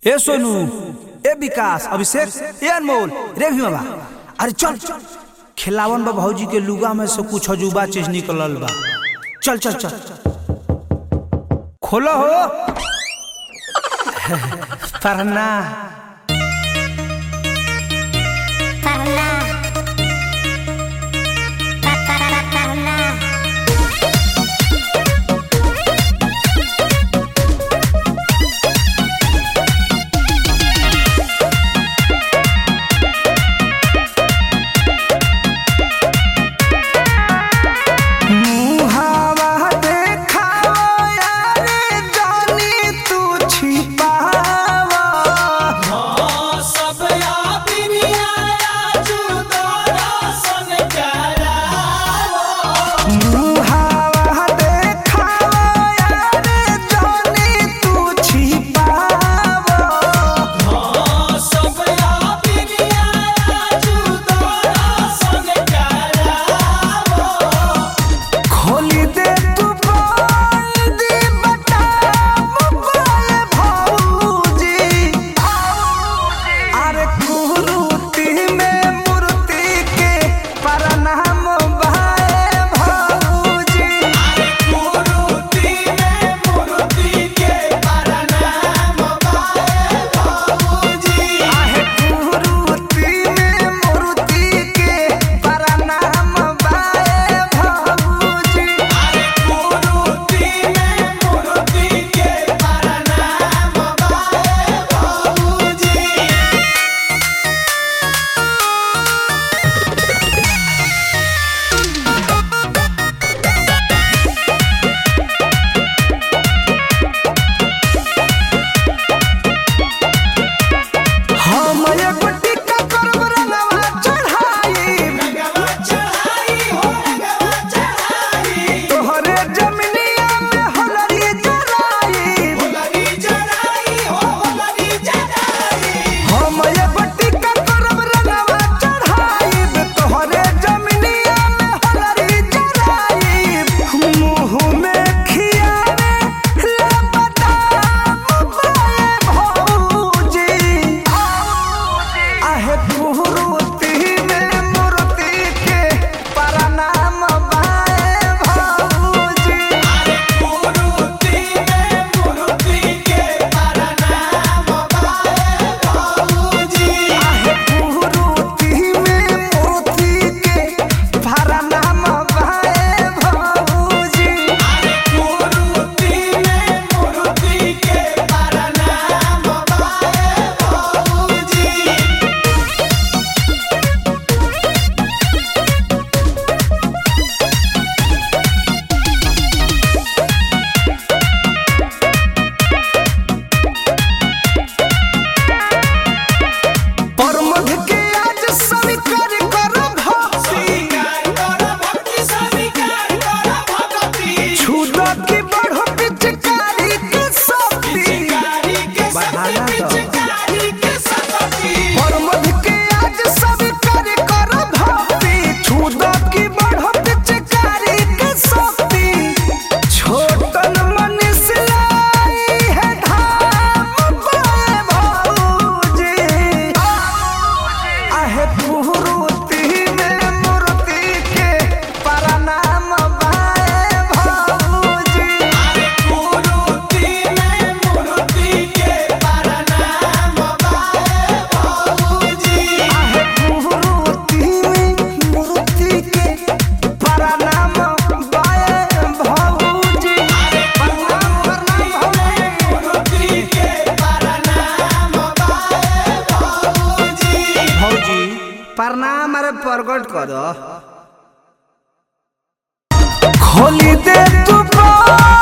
ए सोनू ए विकास अभिषेक ए अनमोल रे भीमा अरे चल खिलावन बा भौजी के लुगा में से कुछ अजूबा चीज निकलल बा चल चल चल खोलो हो पढ़ना Parla. Pa, pa, pa, parla. मुहावा देखावा यारे जानी तू छिपावा मुहावा देखावा यारे जानी तू छिपावा खोली दे तू बोल दी बता मुबाए भौजी अरे कुरूती में मूर्ति के प्रणाम भाए भौजी आहे कुरूती में मूर्ति के प्रणाम भाए भौजी हम एगो टिक्का करब रंगवा चढ़ाई तोहरे जमिनिया में होलरी जराई हम एगो टिक्का करब रंगवा चढ़ाई तोहरे जमिनिया में होलरी जराई मुंह में खियावे ले बदाम बाए भौजी आहे कुरूती में मूर्ति के प्रणाम बाए भौजी आहे कुरूती में मूर्ति के प्रणाम बाए भौजी परमध के आज स्वीकार कर भक्ति छुदा की बढ़ो पिचकारी के शक्ति बढ़ाना परमध के आज स्वीकार कर भक्ति छुदा की बढ़ो पिचकारी के शक्ति छोटन मन से लाई है धाम बाए भौजी आहे कुरूती में मूर्ति के प्रणाम बाए भौजी आहे कुरूती में मूर्ति के प्रणाम बाए भौजी प्रणाम प्रणाम भौजी प्रणाम अरे प्रकट कर खोली दे तू बाल